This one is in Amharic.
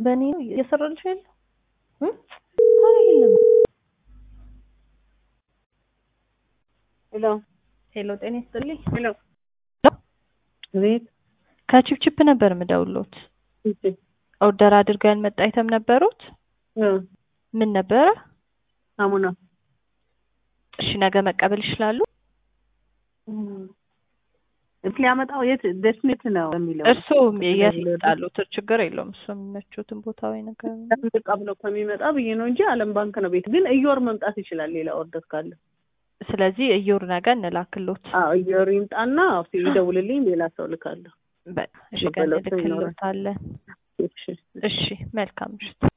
በእኔ ነው እየሰራልሽ ያለ ኧረ የለም። ሄሎ ሄሎ ጤና ይስጥልኝ። ሄሎ ቤት ከቺፕቺፕ ነበር የምደውሎት። እሺ ኦርደር አድርገው ያልመጣ አይተም ነበሩት? እ ምን ነበረ? ሳሙና እሺ ነገ መቀበል ይችላሉ? እት ሊያመጣው የት ደስሜት ነው የሚለው እርሱ የት ይጣሉት? ችግር የለውም። እሱ የሚመቹትን ቦታ ወይ ነገር ዝቅ ብሎ ከሚመጣ ብዬ ነው እንጂ አለም ባንክ ነው ቤት። ግን እዮር መምጣት ይችላል ሌላ ኦርደር ካለ። ስለዚህ እዮር ነገ እንላክሎት። አዎ እዮር ይምጣና ይደውልልኝ፣ ሌላ ሰው ልካለሁ። በቃ እሺ፣ ቀን ልክሎታለን። እሺ እሺ መልካም ምሽት።